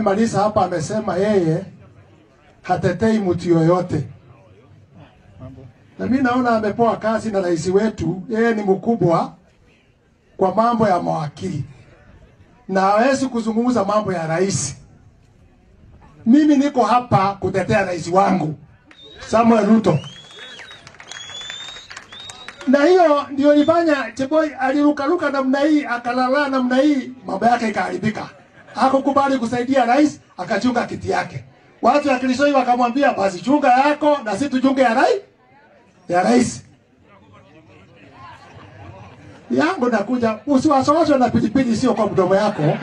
Malisa hapa amesema yeye hatetei mtu yoyote, na mimi naona amepewa kazi na rais wetu. Yeye ni mkubwa kwa mambo ya mawakili na hawezi kuzungumza mambo ya rais. Mimi niko hapa kutetea rais wangu Samuel Ruto, na hiyo ndio ilifanya Cheboi alirukaruka namna hii, akalala namna hii, mambo yake ikaharibika. Hakukubali kusaidia rais, akachunga kiti yake. Watu ya Kilishoi wakamwambia basi chunga yako na si tuchunge ya rais ya rais yangu nakuja, usiwasowaswe na pilipili, sio kwa mdomo yako,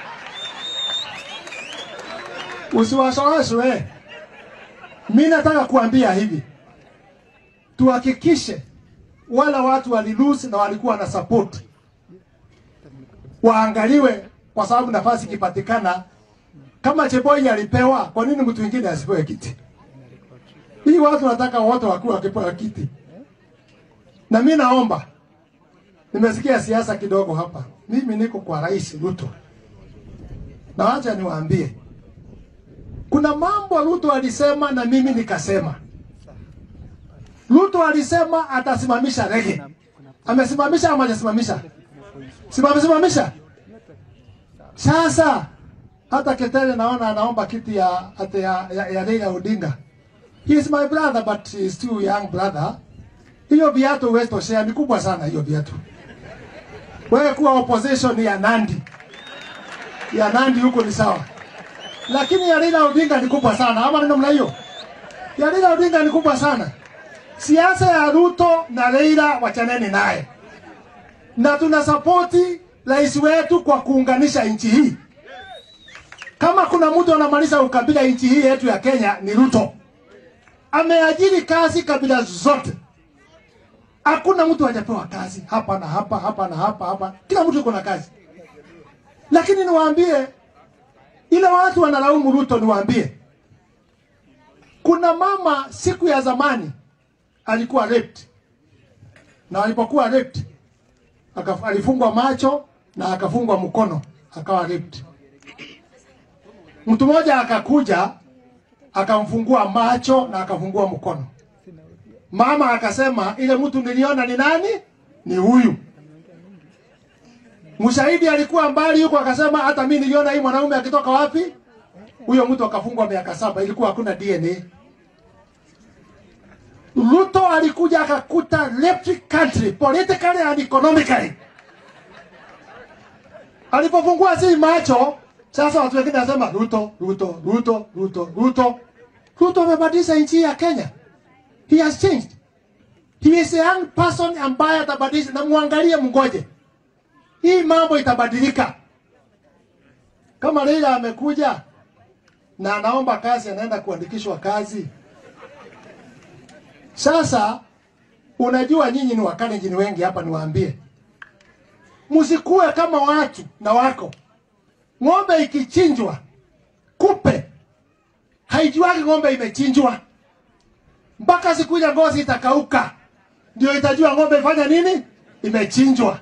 usiwasowaswe. Mi nataka kuambia hivi, tuhakikishe wala watu walilose na walikuwa na support waangaliwe, kwa sababu nafasi ikipatikana kama Cheboi alipewa, kwa nini mtu mwingine asipewe kiti? Hii watu wanataka wote wakuwa wakipewa kiti, na mi naomba Nimesikia siasa kidogo hapa. Mimi niko kwa Rais Ruto, na wacha niwaambie, kuna mambo Ruto alisema na mimi nikasema. Ruto alisema atasimamisha rege. Amesimamisha ama hajasimamisha? Simamesimamisha. Sasa hata Ketere naona anaomba kiti ya ate ya, ya, ya Raila Odinga. He is my brother but he is too young brother. Hiyo viatu huwezi toshea, ni kubwa sana hiyo viatu. Wewe kuwa opposition ya Nandi, ya Nandi huko ni sawa, lakini ya Raila Odinga ni kubwa sana, ama ni namna hiyo? Ya Raila Odinga ni kubwa sana. Siasa ya Ruto na Raila wachaneni naye, na tuna sapoti rais wetu kwa kuunganisha nchi hii. Kama kuna mtu anamaliza ukabila nchi hii yetu ya Kenya ni Ruto. Ameajiri kazi kabila zote Hakuna mtu hajapewa kazi hapa na hapa hapa na hapa hapa, kila mtu yuko na kazi. Lakini niwaambie, ile watu wanalaumu Ruto, niwaambie, kuna mama siku ya zamani alikuwa raped, na alipokuwa raped akaf, alifungwa macho na akafungwa mkono akawa raped. Mtu mmoja akakuja akamfungua macho na akafungua mkono Mama akasema ile mtu niliona ni nani? Ni huyu. Mshahidi alikuwa mbali huko, akasema hata mimi niliona hii mwanaume akitoka wapi. Huyo mtu akafungwa miaka saba, ilikuwa hakuna DNA. Ruto alikuja akakuta left country politically and economically. Alipofungua si macho, sasa watu wengine wanasema Ruto, Ruto, Ruto, Ruto, Ruto. Ruto amebadilisha nchi ya Kenya. He has changed. He is a young person ambaye atabadilisha, na muangalie, mngoje, hii mambo itabadilika. Kama Raila amekuja na anaomba kazi, anaenda kuandikishwa kazi. Sasa unajua, nyinyi ni Wakalenjin wengi hapa, niwaambie, msikuwe kama watu na wako ng'ombe ikichinjwa, kupe haijuagi ng'ombe imechinjwa mpaka siku ile ngozi itakauka, ndio itajua ng'ombe ifanya nini, imechinjwa.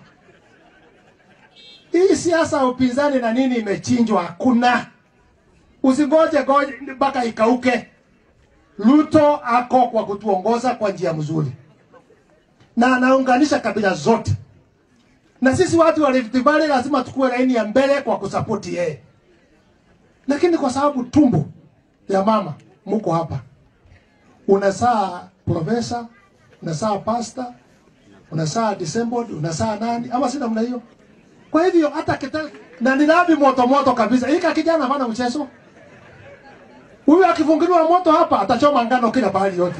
Hii siasa ya upinzani na nini imechinjwa, hakuna. Usingoje goje mpaka ikauke. Ruto ako kwa kutuongoza kwa njia mzuri, na anaunganisha kabila zote, na sisi watu wa Rift Valley lazima tukue laini ya mbele kwa kusapoti yeye, lakini kwa sababu tumbo ya mama muko hapa unasaa profesa, unasaa pasta, unasaa disabled, unasaa nani, ama si namna hiyo? Kwa hivyo hata kita na ni labi moto moto kabisa. Hika kijana hana mchezo. Huyu akifungiliwa moto hapa atachoma ngano kila pahali yote.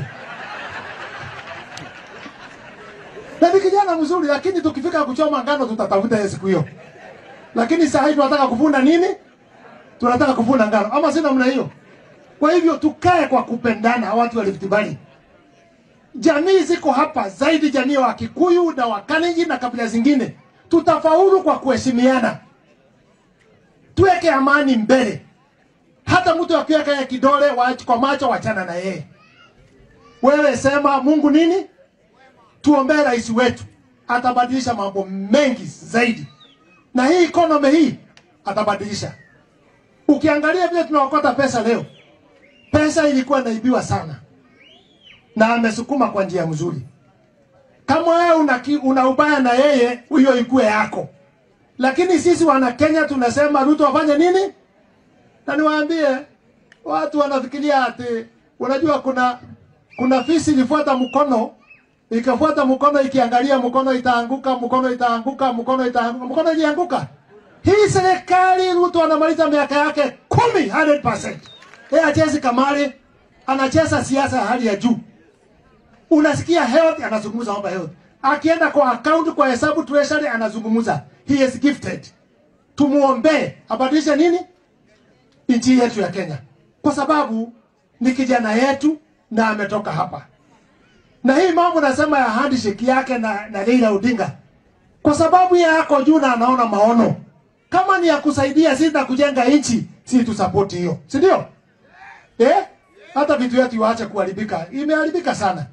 Na ni kijana mzuri, lakini tukifika kuchoma ngano tutatafuta yeye siku hiyo. Lakini saa hii tunataka kuvuna nini? Tunataka kuvuna ngano, ama si namna hiyo? Kwa hivyo tukae kwa kupendana, watu wa Rift Valley. Jamii ziko hapa zaidi, jamii wa Kikuyu na Wakalenjin na kabila zingine, tutafaulu kwa kuheshimiana. Tuweke amani mbele. Hata mtu akiweka ya kidole wa, kwa macho, wachana na yeye. Wewe sema Mungu nini, tuombee rais wetu, atabadilisha mambo mengi zaidi, na hii economy hii atabadilisha Ukiangalia vile tunaokota pesa leo, pesa ilikuwa inaibiwa sana, na amesukuma kwa njia mzuri. Kama wewe una, ki- una ubaya na yeye, hiyo ikuwe yako. Lakini sisi wana Kenya tunasema Ruto afanye nini? Na niwaambie watu wanafikiria ati unajua kuna kuna fisi ilifuata mkono ikafuata mkono ikiangalia mkono itaanguka mkono itaanguka mkono itaanguka mkono ilianguka. Hii serikali Ruto anamaliza miaka yake kumi 100%. Yeye achezi kamari, anacheza siasa ya hali ya juu. Unasikia health anazungumza mambo ya health. Akienda kwa account kwa hesabu treasury anazungumza. He is gifted. Tumuombee abadilishe nini? Nchi yetu ya Kenya. Kwa sababu ni kijana yetu na ametoka hapa. Na hii mambo nasema ya handshake yake na, na Raila Odinga. Kwa sababu ya yako juu na anaona maono. Kama ni ya kusaidia sisi na kujenga nchi, si tu support hiyo. Si ndio? Eh? Hata vitu yetu waache kuharibika. Imeharibika sana.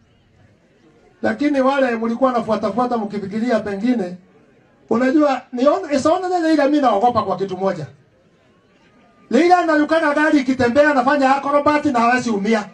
Lakini wale mlikuwa nafuata fuata mkifikiria pengine unajua niona isaona Leila mimi naogopa kwa kitu moja. Leila analukaka gari ikitembea anafanya acrobat na hawezi umia.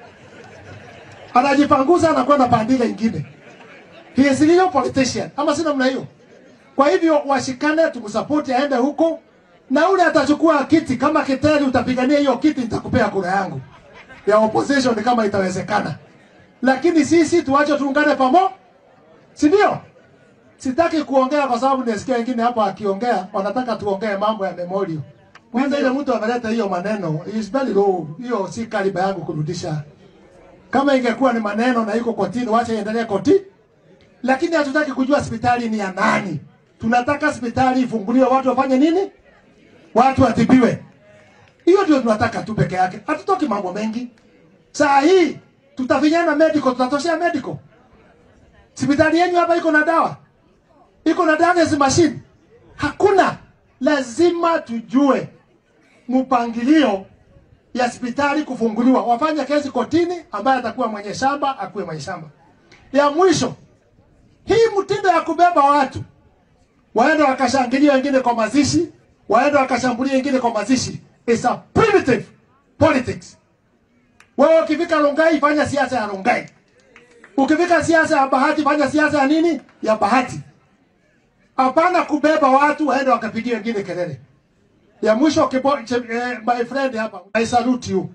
Anajipanguza anakwenda pandile ingine. He is a real politician. Ama si namna hiyo. Kwa hivyo washikane tumsupport aende huko na ule atachukua kiti kama Kiteri utapigania hiyo kiti nitakupea kura yangu ya opposition kama itawezekana. Lakini sisi tuache tuungane pamoja. Si ndio? Sitaki kuongea kwa sababu nisikia wengine hapa akiongea wanataka tuongee mambo ya memorial. Kwanza ile mtu ameleta hiyo maneno is very low. Hiyo si kaliba yangu kurudisha. Kama ingekuwa ni maneno na iko kotini, wacha iendelee koti. Lakini hatutaki kujua hospitali ni ya nani. Tunataka hospitali ifunguliwe, watu wafanye nini? Watu watibiwe. Hiyo ndio tunataka tu peke yake. Hatutoki mambo mengi. Saa hii tutafinyana medical, tutatoshea medical. Hospitali yenu hapa iko na dawa, iko na dialysis machine? Hakuna. Lazima tujue mpangilio ya hospitali kufunguliwa, wafanye kesi kotini, ambaye atakuwa mwenye shamba akuwe mwenye shamba. Ya mwisho, hii mtindo ya kubeba watu waende wakashangilia wengine kwa mazishi, waende wakashambulia wengine kwa mazishi, is a primitive politics. Wewe ukifika Rongai fanya siasa ya Rongai. Ukifika siasa ya Bahati fanya siasa ya nini? Ya Bahati. Hapana kubeba watu waende wakapigia wengine kelele. Ya mwisho kibo, che, eh, my friend hapa, I salute you.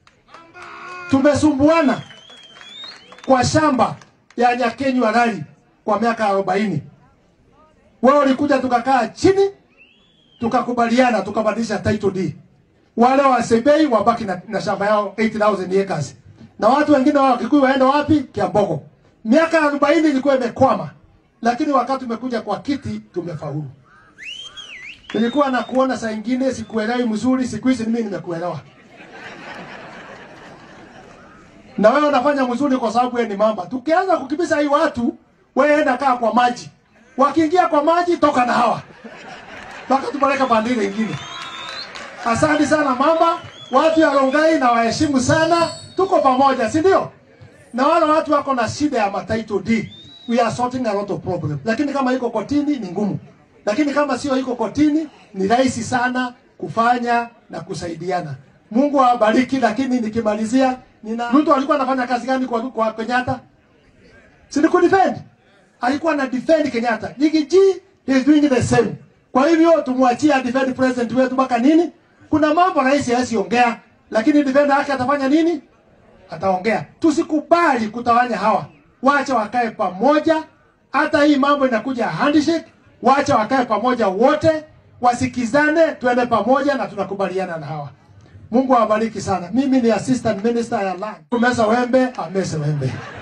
Tumesumbuana kwa shamba ya Nyakenyu Rali kwa miaka 40. Wewe ulikuja tukakaa chini tukakubaliana tukabadilisha title deed wale wa Sebei wabaki na, na shamba yao 8000 acres na watu wengine wa Kikuyu waende wapi? Kiambogo. Miaka 40 ilikuwa imekwama, lakini wakati umekuja kwa kiti tumefaulu. Nilikuwa na kuona saa ingine sikuelewi mzuri, siku hizi mimi nimekuelewa. Na wewe unafanya mzuri kwa sababu wewe ni mamba. Tukianza kukimbiza hii watu, wewe enda kaa kwa maji. Wakiingia kwa maji, toka na hawa. Mpaka tupeleka bandili ingine. Asante sana mama, watu ya Rongai na waheshimu sana, tuko pamoja, si ndio? Na wale watu wako na shida ya matitle deed, we are sorting a lot of problem. Lakini kama iko kotini ni ngumu, lakini kama sio iko kotini ni rahisi sana kufanya na kusaidiana. Mungu awabariki. Lakini nikimalizia, nina Ruto alikuwa anafanya kazi gani kwa, kwa Kenyatta? Si ni kudefend? Alikuwa na defend Kenyatta. Gigi he is doing the same. Kwa hivyo tumwachie defend president wetu mpaka nini? Kuna mambo rais hawezi ongea, lakini defender yake atafanya nini? Ataongea. Tusikubali kutawanya hawa, wacha wakae pamoja. Hata hii mambo inakuja handshake, wacha wakae pamoja wote, wasikizane, tuende pamoja na tunakubaliana na hawa. Mungu awabariki sana. Mimi ni assistant minister ya land. Kumeza wembe, amese wembe.